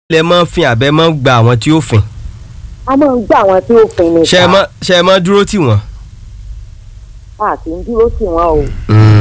lẹ mọ́ fin àbẹ́ mọ́ gba àwọn tí ó fin a máa ń gbà àwọn tí ó fin ni ṣe ẹ mọ́ ṣe ẹ mọ́ dúró tì wọ́n. a kì í dúró tì wọ́n o.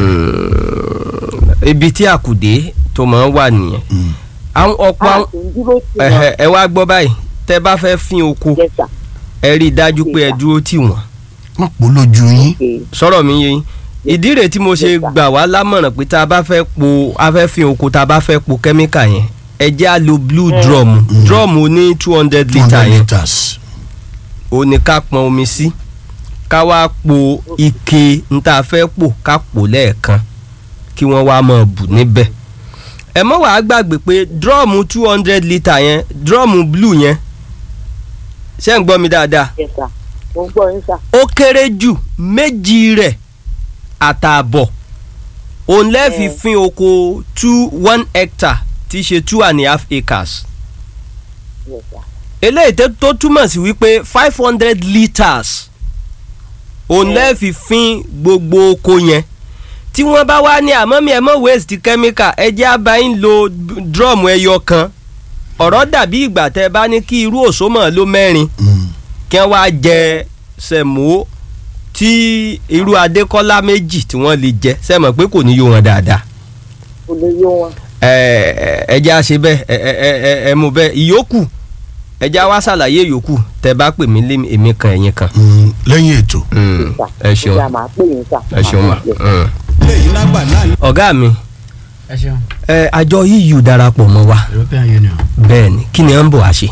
ibi tí àkùdé tó máa ń wà nìyẹn àwọn ọ̀pọ̀ a àwọn kì í dúró tì ẹ̀hẹ̀, wọ́n. ẹ wá gbọ́ báyìí tẹ́ bá fẹ́ fin oko Yes, sir. ẹ rí i dájú pé ẹ dúró tì wọ́n wọ́n pò lójú yín Okay. sọ̀rọ̀ mi yé yín ìdí rẹ̀ tí mo ṣe Yes, sir. gbà wá lámọ̀ràn pé tá a bá fẹ́ po a fẹ́ fin oko tá a bá fẹ́ po kẹ́míkà yẹn ẹ jẹ́ á lo blue drum drum ní two hundred two litre hundred yẹn litres ó ní ká pọn omi sí ká wá po ike n tá a fẹ́ pò ká pò lẹ́ẹ̀kan kí wọ́n wá máa bù níbẹ̀ ẹ mọ́ wàá gbàgbé pé drum two hundred litre yẹn drum blue yẹn ṣé ń gbọ́ mi dáadáa Yes, sir. mo ń gbọ́ yín sà. ó kéré jù méjì rẹ̀ àtààbọ̀ òun lẹ́ẹ̀fi Mm. fin oko two one hectare tí í ṣe two and a half acres Yes, sir. eléyìí tó- tó túmọ̀ sí wípé five hundred litres òun Mm. lẹ́ẹ̀fi fin gbogbo oko yẹn tí wọ́n bá wá ní àmọ́ mi ẹ̀ mọ́ waste chemical ẹ jẹ́ àbáyín lo d- drum ẹyọ kan ọ̀rọ̀ dàbí ìgbà tẹ́ ẹ bá ní kí irú òṣòmọ̀ ló mẹ́rin Mm. kí wọ́n wá jẹ sẹ̀mó tí irú adékọ́lá méjì tí wọ́n lè jẹ sẹ́mọ̀ pé kò ní yó wọn dáadáa kò lè yó wọn. ẹ ẹ ẹ jẹ́ àṣẹ bẹ́ẹ̀ ẹ ẹ ẹ ẹ ẹ mú bẹ́ẹ̀ ìyókù ẹ jẹ́ àwa ṣàlàyé ìyókù tẹ́ bá pè mí lé èmi kan ẹ̀yin kan. Mm. lẹ́yìn ètò Mm, ẹ Ó ṣeun yá, màá pè yín sà. ẹ ṣeun ma. Yes. Mm. ọ̀gá mi ẹ ṣeun ẹ àjọ EU darapọ̀ mọ́ wa European Union. bẹ́ẹ̀ ni kí ni ẹ ń bọ̀ wá ṣe.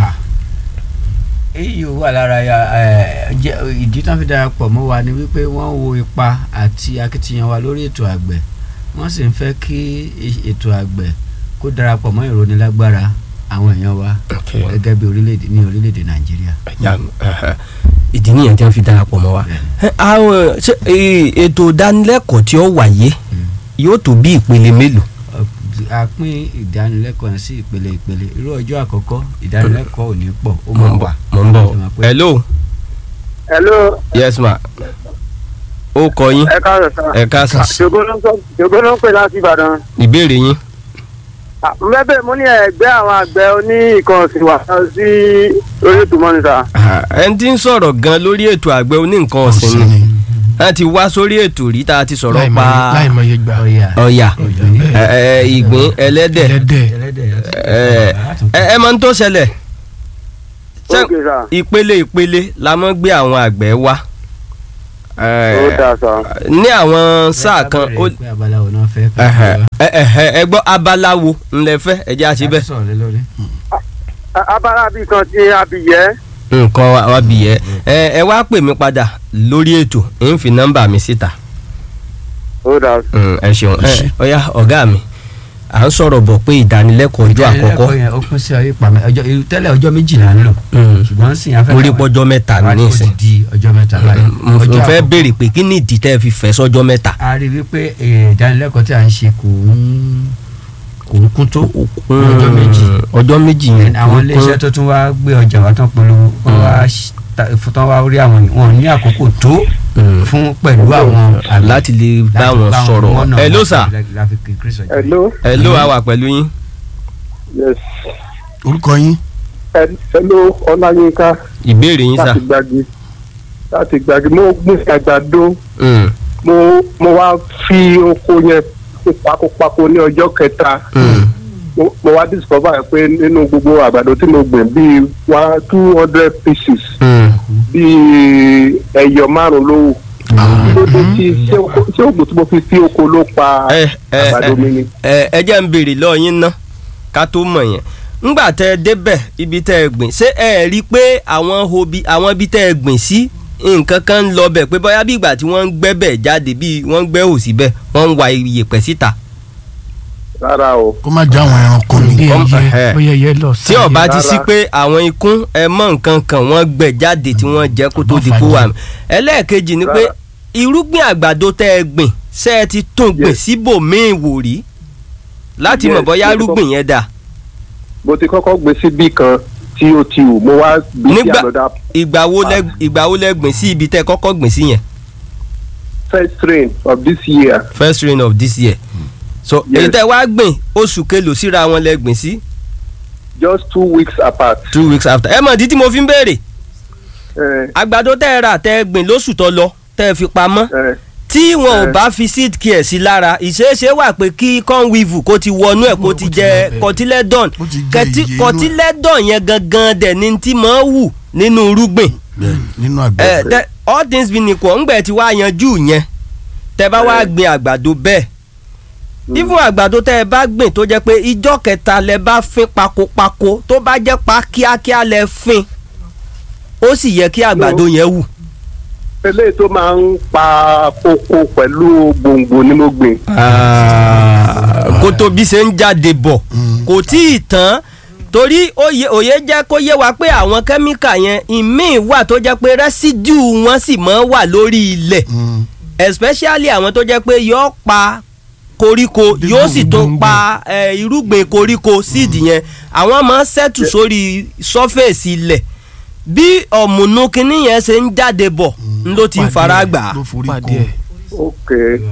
EU wà lára ya ẹ, jẹ́- ìdí tán fi darapọ̀ mọ́ wa ni wípé wọ́n wo ipa àti akitiyan wa lórí ètò àgbẹ̀ wọ́n sì ń fẹ́ kí i- ètò àgbẹ̀ kó darapọ̀ mọ́ ìrónilágbára àwọn èèyàn wa gẹ́gẹ́ bí orílẹ̀-èdè ní orílẹ̀-èdè Nàìjíríà. Ya, ẹhẹ. ìdí nìyẹn tí wọ́n fi darapọ̀ mọ́ wa. Ẹ, àwọn ṣé, ẹ, ètò ìdánilẹ́kọ̀ọ́ tí ó wáyé yóò tó bí ìpele mélòó. Ọ- a pín ìdánilẹ́kọ̀ọ́ yẹn sí ìpele ìpele irú ọjọ́ àkọ́kọ́ ìdánilẹ́kọ̀ọ́ ò ní pọ̀ ó mo máa ń bọ̀ wà. mo ń bọ̀ Ẹ máa pé- hello hello yes ma ó kọ yín ẹ káàárọ̀ sá ẹ káàsán ṣògo ló ń sọ ṣògo ló ń pè láti ìbàdàn ìbéèrè yín. mẹ́bẹ̀ mo ní ẹgbẹ́ àwọn àgbẹ̀ oní nǹkan ọ̀sìn wà sí orí ètò mọ́nìtà ẹni tí ń sọ̀rọ̀ gan lórí ètò àgbẹ̀ oní nǹkan ọ̀sìn ni wọ́n ti wá sórí ètò rí tá a ti sọ̀rọ̀ pa láìmọye gbà Ọ̀yà. ọ̀yà ẹ, ẹ, ìgbín ẹlẹ́dẹ̀ ẹlẹ́dẹ̀ ẹlẹ́dẹ̀ ẹ, ẹ ẹ mọ̀ ń tó ṣẹlẹ̀ Ṣé- ókè sá ìpele ìpele la mọ́ gbé àwọn àgbẹ̀ wá Ẹ, ó dáa sá ní àwọn sáà kan ó pé abaláwo náà fẹ́ ká ẹhẹ, wá. ẹ, ẹhẹ, ẹ gbọ́ abalawo ńlẹ̀ fẹ́ ẹ jẹ́ àṣẹ A bẹ́ẹ̀. ti sọ̀rọ̀ lé lórí. abala bíi kan ti abiyẹ nǹkan wa wa bì yẹ ẹ ẹ wá pè mí padà lórí ètò ń fi nọ́mbà mi síta ó dáa Mm, ẹ ṣeun ẹ ọyá ọ̀gá mi à ń sọ̀rọ̀ bọ̀ pé ìdánilẹ́kọ̀ọ́ ọjọ́ àkọ́kọ́ ìdánilẹ́kọ̀ọ́ yẹn ó pín sí ọyọ́ ìpamẹ́ ọjọ́ irú tẹ́lẹ̀ ọjọ́ méjìlá ń lò Mm. ṣùgbọ́n sì afẹ́ mo rí pọ́jọ́ mẹ́ta ní ó nísìn ti di ọjọ́ mẹ́ta báyìí. mo Ọjọ́ fẹ́ àkọ́kọ́, béèrè pé kí ni ìdí tẹ́ ẹ fi fẹ́ sọ́jọ́ mẹ́ta. a rí wípé eh, ìdánilẹ́kọ̀ọ́ tí a ń ṣe kò ń kò ń kún tó ọjọ́ méjì ọjọ́ méjì yẹn àwọn iléeṣẹ́ tó tún wá gbé ọjà wá tán polówó wọ́n wá ṣ- ta- fún tán wá rí àwọn wọn ní àkókò tó Mm. fún pẹ̀lú àwọn àgbẹ̀ láti lè bá wọn sọ̀rọ̀ wọ́nà ẹ ló wọn sà la fi increase ọjọ́ yìí. hello ẹ ló wà wà pẹ̀lú yín. yes orúkọ yín hello ọláyínká ìbéèrè yín sà. láti gbági láti gbági mo gbìn àgbàdo Mm, mo mo wá fi oko yẹn pakopako ní ọjọ́ kẹta mm, mo mo wá discover pé nínú gbogbo àgbàdo tí mo gbìn bíi one two hundred pieces mm. bíi ẹyọ márùn ló wù kí ló dé tí ṣé oko- ṣé oògùn tí mo fi sí oko ló pa ẹ ẹ àgbàdo mi ni. ẹ ẹ jẹ́ ń béèrè lọ́ọ́ yín ná ká tó mọ̀ yẹn ńgbà tẹ́ ẹ débẹ̀ ibi tẹ́ ẹ gbìn ṣé ẹ rí i pé àwọn hobi àwọn ibi tẹ́ ẹ gbìn sí nǹkan kan ń lọ bẹ̀ pé bóyá bí ìgbà tí wọ́n ń gbẹ́ bẹ̀ jáde bí wọ́n ń gbẹ́ òsì bẹ̀ wọ́n ń wa iyẹ̀pẹ̀ síta rárá o kó má jẹ́ àwọn ẹranko ni bí Kọ́m- ẹyẹ ẹhẹ́. bóyá ẹyẹ lọ tí ó bá ti rárá. sí pé àwọn ikún ẹ mọ nǹkan kan wọ́n gbẹ́ jáde tí wọ́n jẹ kó tó di kó wà mí ẹlẹ́ẹ̀kejì ni pé Rárá. irúgbìn àgbàdo tẹ́ ẹ gbìn ṣé ẹ ti tún gbìn Yes. síbòmíì wò rí láti mọ̀ Yes, bóyá mo ti irúgbìn yẹn dà mo ti kọ́kọ́ gbé síbí kan tí ó ti wù mo wá gbé sí Nígbà- àlọ́dà ìgbà wo lẹ ìgbà wo lẹ gbìn sí ibi tẹ́ ẹ kọ́kọ́ gbìn sí yẹn first rain of this year first rain of this year so Yes. èyí tẹ́ wá gbìn oṣù kelòó síra wọn lẹ gbìn sí just two weeks apart. two weeks after ẹ mọ̀ di tí mo fi ń béèrè ẹ àgbàdo tẹ́ ẹ rà tẹ́ ẹ gbìn lóṣù tó lọ tẹ́ ẹ fi pamọ́ ẹ tí wọn ò Eh. bá fi seed care sí lára ìṣeéṣe wà pé kí cornweave kó ti wọnú ẹ̀ kó Kó ti ti jẹ wọ bẹ́ẹ̀. cotyledon Ó ti jẹ Kẹtí- iye inú ẹ̀. cotyledon yẹn gangan dẹ̀ ni tí máa ń wù nínú irúgbìn bẹ́ẹ̀ nínú ẹ àgbẹ̀ tẹ all things being equal ńgbẹ tí wàá yanjú yẹn tẹ bá wàá Eh. gbin àgbàdo bẹ́ẹ̀ even àgbàdo tẹ ẹ bá gbìn tó jẹ́ pé ijọ́ kẹta lẹ bá fín pakopako tó bá jẹ́ pa kíákíá lẹ fín ó sì yẹ kí àgbàdo yẹn wù. eléyìí tó máa ń pa koko pẹ̀lú gbòǹgbò ni mo gbìn. kó tó bí ṣe ń jáde bọ̀ Mm. kò tí ì tán torí òye òye jẹ́ kó yé wa pé àwọn kẹ́míkà yẹn ìmíì wà tó jẹ́ pé rẹ́sídìù wọn sì máa ń wà lórí ilẹ̀ Mm. especially àwọn tó jẹ́ pé yóò pa koríko yóò sì tó pa eh, irúgbìn koríko seed yẹn àwọn máa ń sẹ́tù sórí surface ilẹ̀ bí ọ̀mùnú kínní yẹn ṣe ń jáde bọ̀ ń ló ti ń fara gbà á. ló forí pàdé kó ẹ̀. ok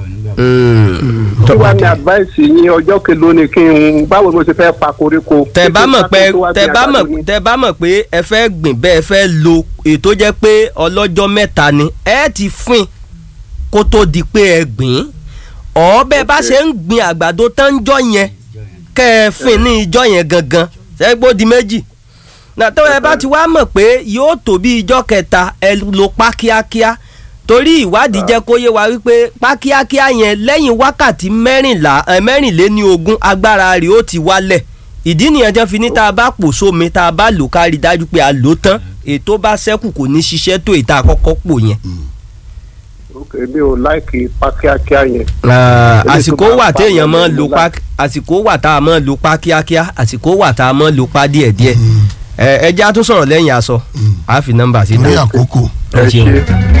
Mm. kí wàá ní advice yín ọjọ́ kelo ni kí n báwo ni mo ṣe fẹ́ pa koríko. tẹ bá mọ̀ pé Tó wá tẹ gbin bá àgbàdo mọ̀ ni. tẹ bá mọ̀ pé ẹ fẹ́ gbìn bẹ́ẹ̀ fẹ́ lo ètò jẹ́ pé ọlọ́jọ́ mẹ́ta ni ẹ ti fín kó tó di pé ẹ gbìn ọ̀ bẹ́ẹ̀ bá Ok. ṣe ń gbin àgbàdo tán ń jọ yẹn kẹ́ ẹ fín ní ijọ́ yẹn gangan ṣẹ́gbó di méjì nàtọ́ ẹ bá ti wá mọ̀ pé yóò tó bí ijọ́ kẹta ẹ lò pa kíákíá torí ìwádìí jẹ́ kó yé wa wípé pa kíákíá yẹn lẹ́yìn wákàtí mẹ́rìnlá ẹ mẹ́rìnléní ogún agbára rẹ̀ ó ti wálẹ̀ ìdí nìyẹn jẹ́ fi ní tá a bá pò sómi tá a bá lò ká rí i dájú pé a lò ó tán ètò bá ṣẹ́kù kò ní ṣiṣẹ́ tó ìta àkọ́kọ́ pò yẹn. ok mi ò láìkì pa kíákíá yẹn. àsìkò tó bá wà pa téèyàn lẹ́nu máa ló lo pa àsìkò wà tá a máa lo pa kíákíá àsìkò wà tá a máa lo pa díẹ̀díẹ̀ ẹ ẹ já tó sọ̀rọ̀ lẹ́yìn aṣọ a fi nọ́mbà sí torí ta àkókò ẹ ṣeun.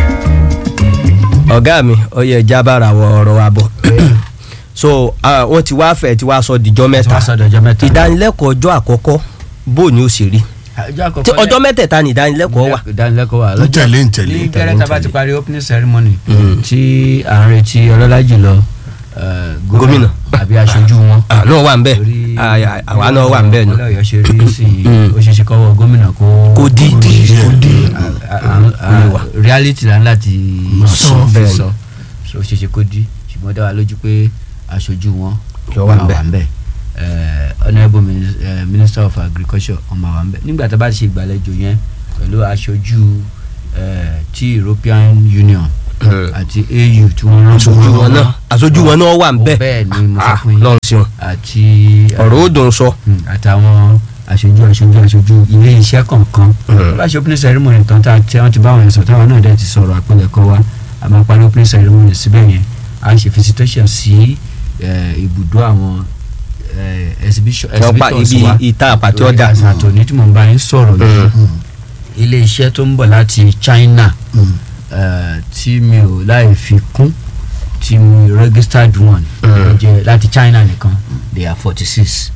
ọ̀gá mi ọyẹ jábára wọ ọ̀rọ̀ wa bọ̀ so ah, wọ́n ti wá fẹ̀ tí wàá sọ dìjọ́ tí mẹ́ta wọ́n sọ̀dọ̀ ọjọ́ mẹ́ta. ìdánilẹ́kọ̀ọ́ ọjọ́ àkọ́kọ́ bó ni ó ṣe rí ọjọ́ Tí àkọ́kọ́ ọjọ́ mẹ́tẹ̀ẹ̀ta ni ìdánilẹ́kọ̀ọ́ wà ìdánilẹ́kọ̀ọ́ wà ń tẹ̀lé ń tẹ̀lé ní tẹ̀lé, gẹ́rẹ́ ń tá a bá ti tẹ̀lé. parí opening ceremony tí à ń retí ọlọ́lá jùlọ eh, Gómìnà. àbí aṣojú wọn. àná wà ń bẹ̀ Torí àwa náà wà ń bẹ̀ nù. ìpínlẹ̀ Ọ̀yọ́ ṣe rí sí i Mm. ó ṣe ṣe kọ́wọ́ gómìnà kó kò di kò di kó di díẹ̀. a- a- a- wà. reality la ń láti Sọ. fi Bẹ́ẹ̀ ni. sọ so ó ṣe ṣe kó di ṣùgbọ́n dá wa lójú pé aṣojú wọn Yóò wà ń bẹ̀. ń bẹ̀ Eh, honourable Minis- eh, minister of agriculture ọmọ wa ń bẹ̀ nígbà tá a bá ti ṣe ìgbàlejò yẹn pẹ̀lú aṣojú eh, ti European Union àti AU tí wọ́n rán aṣojú wọn náà aṣojú wọn náà wà ń bẹ̀ bẹ́ẹ̀ ni mo sọ Ah, fún yín lọ́run ṣeun àti ọ̀rọ̀ ó dùn sọ. Mm, àtàwọn aṣojú aṣojú aṣojú ilé iṣẹ́ kọ̀ọ̀kan Mm. bá ṣe opening ceremony tán tá a tí wọ́n ti bá wọn sọ táwọn náà dẹ̀ ti sọ̀rọ̀ àpilẹ̀kọ wa a máa parí opening ceremony síbẹ̀ yẹn a ṣe visitation sí eh, ibùdó àwọn eh, exhibition Wọ́n pa exhibitors ibi wa ìta àpàtì ọ̀dà. àtòní tí mo bá yín sọ̀rọ̀ yìí ilé iṣẹ́ tó ń bọ̀ láti China Mm. eh, tí mi ò láì fi kún tí mi registered one Mm. jẹ́ láti China nìkan they are forty six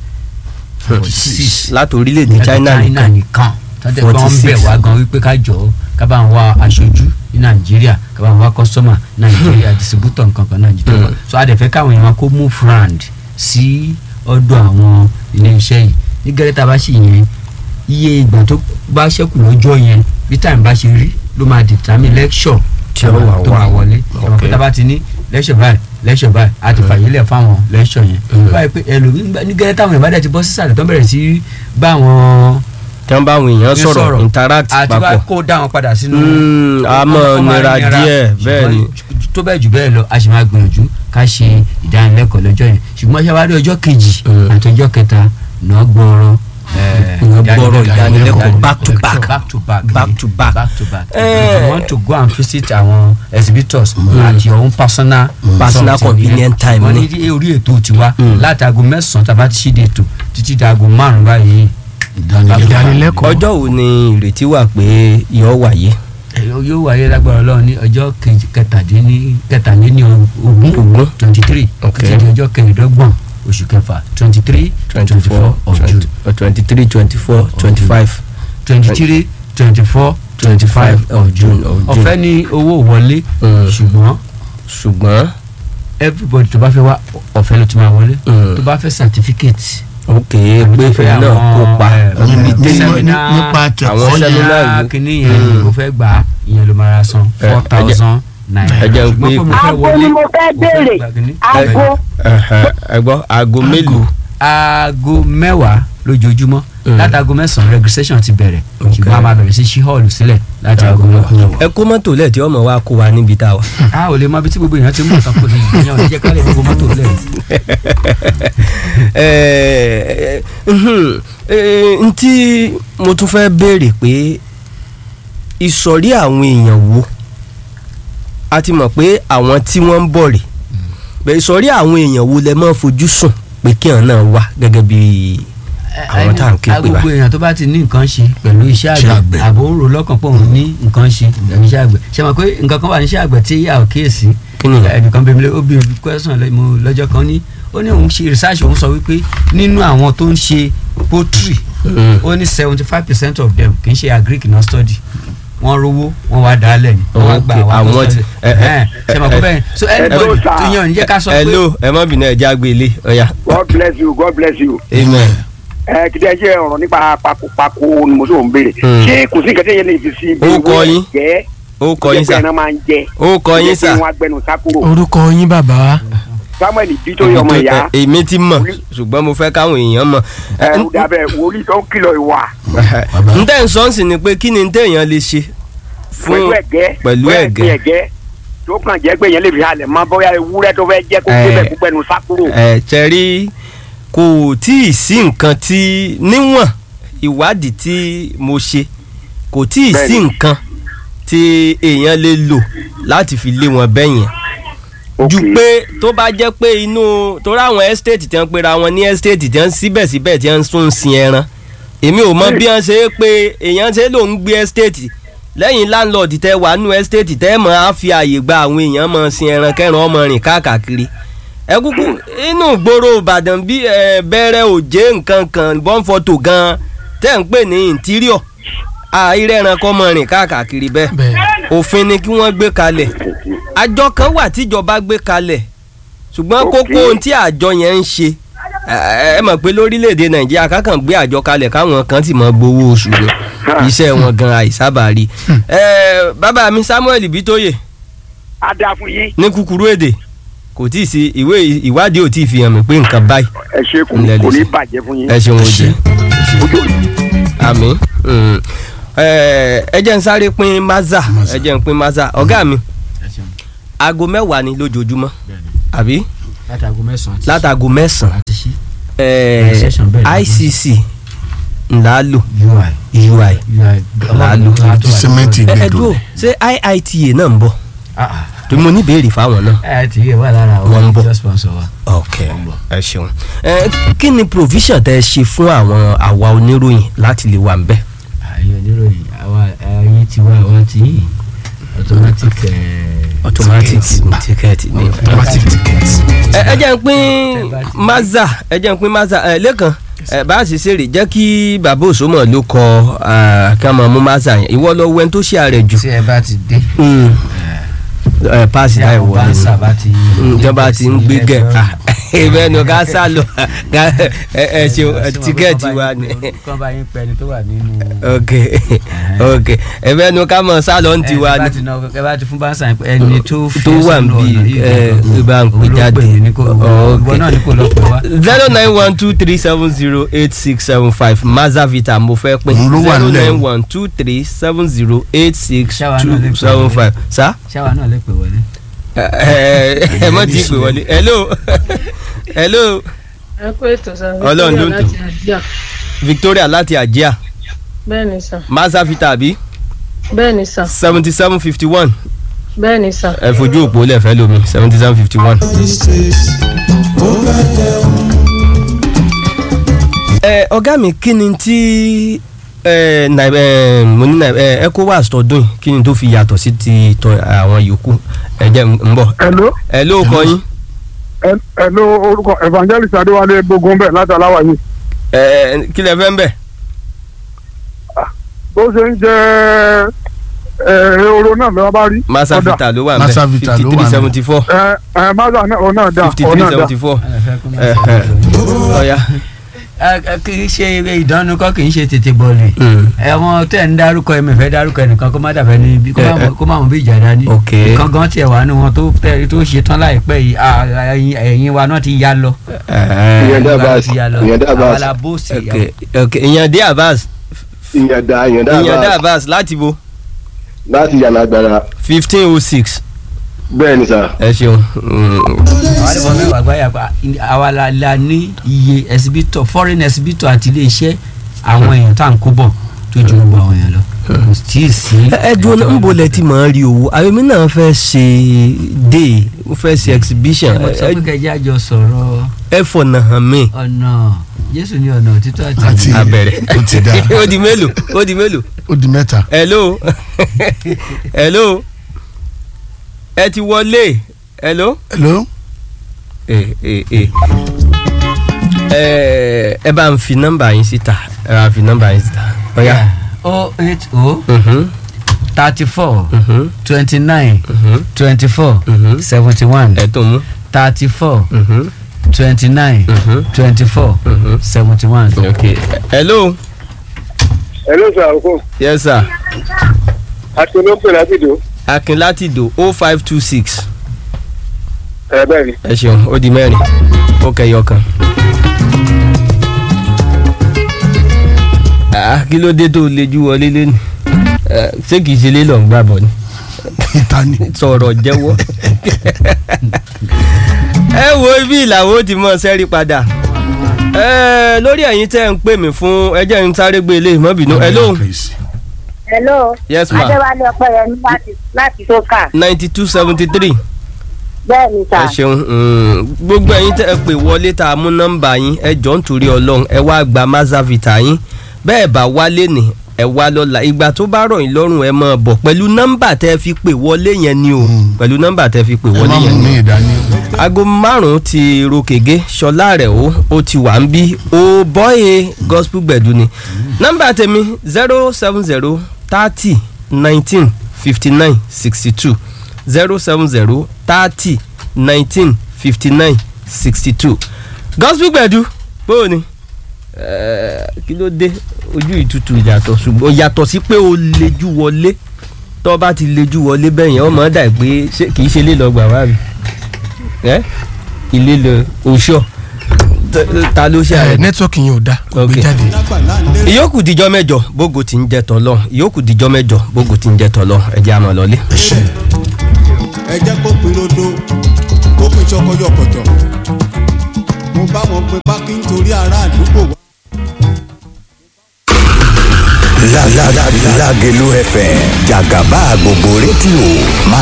46. láti orílẹ̀-èdè China nìkan nìkan tọ́jú pé wọ́n 46. bẹ̀ wá gan wípé ká jọ ká bá ń wá aṣojú ní nàìjíríà ká bá ń wá kọ́sọ́mà nàìjíríà distributor nǹkan kan nàìjíríà Mm. so a dẹ̀ fẹ́ káwọn èèyàn kó move round sí ọ̀dọ̀ àwọn ilé iṣẹ́ yìí ní gẹ́rẹ́ tá a bá ṣe yẹn iye ìgbà tó bá ṣẹ́kù lọ́jọ́ yẹn bí time bá ṣe rí ló máa determine lecture Tí ó wà tó wá. máa wọlé ọmọ Ok. pé tá a bá ti ní lecture báyìí lecture báyìí a ti fàyè lẹ̀ fáwọn lecture yẹn Mm. báyìí pé ẹlòmíín ní gẹ́rẹ́ táwọn èèyàn bá dẹ̀ ti bọ́ sísàlẹ̀ tó bẹ̀rẹ̀ sí bá àwọn tí wọ́n bá àwọn èèyàn ní sọ̀rọ̀ interact àti wá papọ̀ kó dá wọn padà sínú. Mm, a mọ̀ ó máa nira díẹ̀, bẹ́ẹ̀ ni. ṣùgbọ́n tó bẹ́ẹ̀ jù bẹ́ẹ̀ lọ a sì máa gbìyànjú ká ṣe ìdánilẹ́kọ̀ọ́ lọ́jọ́ yẹn ṣùgbọ́n ṣé wàá rí ọjọ́ kejì Mm. àti ọjọ́ kẹta náà gbọ́rọ̀ Náà gbọ́rọ̀ ìdánilẹ́kọ̀ọ́ back to back. back to back Back to back. back to back Eh. if you want to go and visit àwọn exhibitors at your own personal Personal something, convenient yeah. time wọ́n ni. ní orí ètò tiwa Mm. láti aago mẹ́sàn-án tá a bá ti ṣíde ètò títí di aago márùn-ún báyìí ìdánilẹ́kọ̀ọ́ ọjọ́ wo ni ìrètí wà pé yóò wáyé Ẹ̀yọ́ yóò wáyé lágbára ọlọ́run ní ọjọ́ kejì kẹtàdínní kẹtàdínní ogún Ogún. twenty three Ok. títí di ọjọ́ kẹrìndọ́gbọ̀n oṣù kẹfà twenty three twenty four of June twenty three twenty four twenty five twenty three twenty four twenty five of June of June. ọ̀fẹ́ ní owó wọlé Mm. ṣùgbọ́n ṣùgbọ́n everybody tó bá fẹ́ wá ọ̀fẹ́ ló ti máa wọlé Mm. tó bá fẹ́ certificate ok pé òun náà kópa Ní- sẹ́mínà nípa àwọn tẹ̀kọ́ sẹ́mínà sẹ́mínà yìí. kìíní yẹn kò fẹ́ gbà á ìyẹn ló máa ra san Ẹ, four ẹ jẹ́- thousand naira ẹ jẹ́ n ṣùgbọ́n pé- pé mo fẹ́ aago wọlé ni mo fẹ́ mo fẹ́ béèrè gbà kìíní. aago Ẹ̀hẹ̀, ẹ gbọ́ aago mélòó aago mẹ́wàá lójoojúmọ́ Mm. láti aago mẹ́sàn-án registration ti bẹ̀rẹ̀ Ok. ṣùgbọ́n a máa bẹ̀rẹ̀ sí ṣí hall sílẹ̀ láti aago mẹ́wàá. ẹ kó mọ́tò lẹ̀ tí ọmọ wa kó wa níbi tá a wà. a ò lè mọ ibi tí gbogbo èèyàn ti mú nǹkan kó lè yàn ò ní jẹ́ ká lè gbogbo mọ́tò lẹ̀. Ẹ, mhm, ẹ, n tí mo tún fẹ́ béèrè pé ìsọ̀rí àwọn èèyàn wo a ti mọ̀ pé àwọn tí wọ́n ń bọ̀ rè bẹ́ẹ̀ ìsọ̀rí àwọn èèyàn wo lẹ máa fojú sùn pé kí àwọn náà wà gẹ́gẹ́ bí àwọn tá à ń ké pè gbogbo báyìí. èèyàn tó bá ti ní nǹkan ṣe pẹ̀lú iṣẹ́ Iṣẹ́ àgbẹ̀ àgbẹ̀. àbò ń ro lọ́kàn pé òun ní nǹkan ṣe pẹ̀lú iṣẹ́ àgbẹ̀ ṣe mọ̀ pé nǹkan kan wà ní iṣẹ́ àgbẹ̀ tí yà ó kíyèsí Kí ni ìyẹn? ẹnìkan bẹ̀rẹ̀ mi lé- ó bí mi question lẹ́- mo lọ́jọ́ kan ní ó ní òun ṣe research òun sọ wípé nínú àwọn tó ń ṣe poultry Mm. ó ní seventy five percent of them kì í ṣe agric náà study wọ́n rówó wọ́n wá dálẹ̀ ni wọ́n wá gba Okay, àwọn tó àwọn study ti- ẹ- ẹ- ṣe mọ̀ pé bẹ́ẹ̀ so anybody sir. tó yàn ní jẹ́ ká sọ pé hello ẹ má bínú ẹ já gbé ilé ọ̀ya God bless you God bless you. amen. ẹ kìdí ẹ jẹ́ ọ̀rọ̀ nípa pakopako ni mo sọ ń béèrè. Hmm. ṣé kò sí nǹkan tí yẹn lè fi sí ibi Ó kọ yín. jẹ́ ó kọ yín jẹ́ pé sà ẹran máa ń jẹ. ó kọ yín sà jẹ́ pé wọ́n á gbẹnu sákúrò. orúkọ yín bàbá Samuel Bítóyè ọmọ ìyá. Ẹ, èmi ti mọ̀ ṣùgbọ́n mo fẹ́ káwọn èèyàn mọ̀. ẹ ó dàbẹ̀ wòlíì tó ń kìlọ̀ ìwà n tẹ́ ń sọ ń sìn ni pé kí ni téèyàn lè ṣe pẹ̀lú fún ẹ̀gẹ́ pẹ̀lú bẹ́ẹ̀ ẹ̀gẹ́. ni ẹ̀gẹ́ tó kàn jẹ́ pé yẹn lè fi halẹ̀ mọ́ bóyá ewúrẹ́ tó fẹ́ jẹ́ kó Ẹ. gbé bẹ̀ kó gbẹnu sákúrò. ẹ tẹ̀rí kò tí ì sí nǹkan tí níwọ̀n ìwádìí tí mo ṣe kò tí ì sí Bẹ́ẹ̀ni. nǹkan tí èèyàn lè lò láti fi lé wọn bẹ́yẹn ju Ok. pé tó bá jẹ́ pé inú torí àwọn estate tí wọ́n pera wọn ní estate tí wọ́n síbẹ̀síbẹ̀ tí wọ́n tún ń sin ẹran èmi ò mọ bí wọ́n ṣe é pé èèyàn ṣe ló ń gbé estate lẹ́yìn landlord tẹ́ wà nínú estate tẹ́ mọ̀ á fi àyè gba àwọn èèyàn mọ̀ sin ẹran kẹran ọmọ rìn káàkiri ẹ kúkú inú ìgboro Ìbàdàn bí ẹ bẹ̀rẹ̀ òjé nǹkan kan bọ́n fọ́tò gan tẹ́ ń pè ní interior àìrẹ́ ẹran kọ́ mọ̀ rìn káàkiri bẹ́ẹ̀ bẹ́ẹ̀ òfin ni kí wọ́n gbé kalẹ̀ àjọ kan wà tíjọba gbé kalẹ̀ ṣùgbọ́n Ok. kókó ohun tí àjọ yẹn ń ṣe ẹ ẹ mọ̀ pé lórílẹ̀‐èdè nàìjíríà kákan gbé àjọ kalẹ̀ káwọn kan sì mọ gbowó oṣù ni iṣẹ́ wọn gan àìsábà rí ẹ bàbá mi Samuel Bítóyè á dáa fún yín ní kúkúrú èdè kò tí ì sí ìwé ìwádìí ò tí ì fi hàn mí pé nǹkan báyìí ẹ ṣe kò Ńlẹ̀ lè kò ní ṣe. bàjẹ́ fún yín. ẹ ṣeun oje ojú àmì mm. ẹ ẹ jẹ́ n sáré pín maza Maza. ẹ jẹ́ n pín maza ọ̀gá mi aago mẹ́wàá ni lójoojúmọ́ àbí láti aago mẹ́sàn-án látago mẹ́sàn-án àti ṣí ẹ, Session bẹ́ẹ̀ ni. ICC ńlá lò ui UI Làálù. ti sẹ́mẹ́ǹtì ẹ ẹ gbẹdọ̀ dúró ṣé IITA náà ń bọ̀ tó mo ní ìbéèrè fáwọn náà. ẹ ti yẹ wà lára Wọ́n ń bọ̀. àwọn sponsor wa. ok ẹ ṣeun ẹ kí ni provision tẹ ṣe fún àwọn àwa oníròyìn láti lè wà ń bẹ̀. àyè oníròyìn àwa ẹyin ti wá àwa ti yìn automatic ẹ, automatic ticket. ticket ni. automatic ticket ẹ ẹ jẹ́ ń pín maza ẹ jẹ́ ń pín maza ẹ lẹ́kàn ẹ bá a sì ṣeré jẹ́ kí bàbá òṣòmọ̀ ló kọ ẹ, kí a máa mú maza yẹn ìwọ lọ wẹ́n tó ṣe àrẹ̀ jù. tí ẹ bá ti dé Mm. ẹ paasi tí láì àwọn wọlé ni báńsà bá ti ìjọba ti ń gbé gẹ̀ ìbẹ́ nu ká sá lọ ká ẹ ẹ ṣeun ẹ, tíkẹ́ẹ̀tì wa ni kán bá yín pẹ́ ni tó wà nínú. ok ok ìbẹ́ nu ká mọ̀ sá lọ ń tiwa ẹ bá ni ti ná ẹ bá ti fún báńsà yín pé ẹni tó fi tó wà ń bí ẹ ìbá ń pè jáde ìwọ náà ní kò lọ pè wá. zero nine one two three seven zero eight six seven five mazavita mo fẹ́ pín Òun ló wà zero nílẹ̀ o. nine one two three seven zero eight six Ṣáwa náà two lè pè seven wọlé. five sa ṣáwa náà lè pè wọlé. ẹ ẹ ẹ mọ̀ tí ì pè wọlé hello hello ẹ kó ètò sá Ọlọ́run ló ń láti àjíà Victoria láti àjíà bẹ́ẹ̀ ni sà mazavita àbí bẹ́ẹ̀ ni sà seventy seven fifty one bẹ́ẹ̀ ni sà. ẹ fojú òpó lẹ́fẹ̀ẹ́ lómi seventy seven fifty one. ẹ ọ̀gá mi kí ni tí ẹ nai- ẹ, mo ní nai- ẹ, ECOWAS tọdún yìí kí ni tó fi yàtọ̀ sí ti tọ àwọn yòókù ẹ jẹ́ ń bọ̀ hello ẹ ló kọ yín hello orúkọ evangelist adéwálé gbógun bẹ́ẹ̀ láti aláwà yìí ẹ kí lẹ fẹ́ ń bẹ̀. bó ṣe ń jẹ ehoro náà lọ́wọ́ bá rí masavita ló wà ń bẹ̀ Masavita fifty ló wà three ń bẹ̀. seventy four ẹ ẹ maza náà ọ náà dá fifty ọ three náà dá seventy four ẹ fẹ́ kó má sọ ọ̀ya ẹ, ẹ, kì í ṣe eré ìdánù kọ́ kì í ṣe tètè bọ́ọ̀lù ẹ̀wọ̀n tẹ̀ ń dárúkọ ẹ̀mí fẹ́ dárúkọ ẹnìkan kó má dàbẹ́ ní bí kó má mọ̀- kó má mọ̀ bí ìjà dání Ok. nǹkan gan tiẹ̀ wà nù wọn tó tẹ̀ tó ṣe tán láìpẹ́ yìí à, ẹ̀yìn ẹ̀yìn wa náà ti yá lọ ìyẹn Ẹ̀yìn wa náà Abbas, ti yá lọ ìyẹn àwa Abbas. la bóòsì ok ok ìyàndé Abbas ìyàndá ìyàndá ìyàndé àbá Abbas láti bo láti yànnà agbára fifteen oh six bẹ́ẹ̀ ni sà. ẹ ṣeun Mm. àwọn àdìbò mẹ́wàá gbáyà pa àwa la la ní iye ẹsibítọ̀ foreign ẹsibítọ̀ àti iléeṣẹ́ àwọn èèyàn tá à ń kó bọ̀ tó ju gbogbo àwọn èèyàn lọ kò tí ì sí. ẹ dúró náà ń bolẹ̀ tí màá rí owó àyèmí náà fẹ́ ṣe day ó fẹ́ ṣe exhibition ẹ sọ pé kẹjá jọ sọ̀rọ̀ ẹ fọ̀nà hàn mí. ọ̀nà jésù ní ọ̀nà òtítọ́ àti Àti- ìyè. abẹ́rẹ́ ó ti dá ó di mélòó ó di mélòó ó di mẹ́ta. hello hello ẹ ti wọlé hello hello ẹ ẹ ẹ ẹ ẹ bá ń fi nọ́mbà yín síta ẹ bá ń fi nọ́mbà yín síta ọ̀ya. o eight o Mhm, thirty four mhm, twenty nine mhm, twenty four mhm. seventy one ẹ tó mú. thirty four Mhm, twenty nine mhm, twenty four mhm. seventy one. ok hello hello sir oko yes sir àti olóńpẹ̀ láti dò akin láti dò o five two six ẹ bẹ́ẹ̀ ni. ẹ ṣeun ó di mẹ́rin ó kẹyọ kan. Ah, kí ló dé tó lejú wọlé lẹ́nu Eh, ṣé kìí ṣe lé lọ́n gbà bọ̀ ni ìta ni. sọ̀rọ̀ jẹ́wọ́. ẹ wo ibi ìlàwó ti mọ sẹ́rí padà Eh, lórí ẹ̀yin tẹ́ ń pè mí fún ẹjẹ́ ń sáré gbé ilé ìmọ̀bìnú hello hello yes ma adéwálé ọpẹ́yẹmí láti láti sókà ninety two seventy three bẹ́ẹ̀ ni sà ẹ ṣeun mm, gbogbo ẹ̀yin tẹ́ ẹ pè wọlé tá a mú nọ́mbà yín ẹ jọ ń torí Ọlọ́run ẹ wá gba mazavita yín bẹ́ẹ̀ bá wálé ní ẹ wá lọ́la ìgbà tó bá rọ̀ yín lọ́rùn ẹ máa bọ̀ pẹ̀lú nọ́mbà tẹ́ ẹ fi pè wọlé yẹn ni o Mm. pẹ̀lú nọ́mbà tẹ́ ẹ fi pè ẹ wọlé má yẹn mú ni mi o ìdání. aago márùn-ún ti rokege ṣọlá rẹ̀ o ó ti wà ń bí o bọ́yè gospel gbẹ̀du ni nọ́mbà tèmi zero seven zero thirty nineteen fifty nine sixty two zero seven zero thirty nineteen fifty nine sixty two gospel gbẹ̀du bóò ni Eh, kí ló dé ojú ìtutù yàtọ̀ ṣùgbọ́n yàtọ̀ sí pé o lejú wọlé tọ́ bá ti lejú wọlé bẹ́ẹ̀ yẹn ọmọ dà pé ṣé- kì í ṣe lè lọ gbà wá rí ẹ ilé lọ oṣù ta ló ṣe ẹ àrẹ. nẹ́tíwọ́ọ̀kì yẹn ò dá kò gbé Ok. jáde. ìyókù dijọ́ mẹ́jọ bógo ti ń jẹ tọ́lọ́ ìyókù dijọ́ mẹ́jọ bógo ti ń jẹ tọ́lọ́ ẹ jẹ́ àmọ́ lọ́lé. ẹ ṣe. ẹ jẹ́ kó pin rodo kó pin ṣọkọyọkọtọ̀ mo bá wọn pe pákí nítorí ará àdúgbò wa. La la la Lágelú FM jàgàbá gbogbo rédíò máa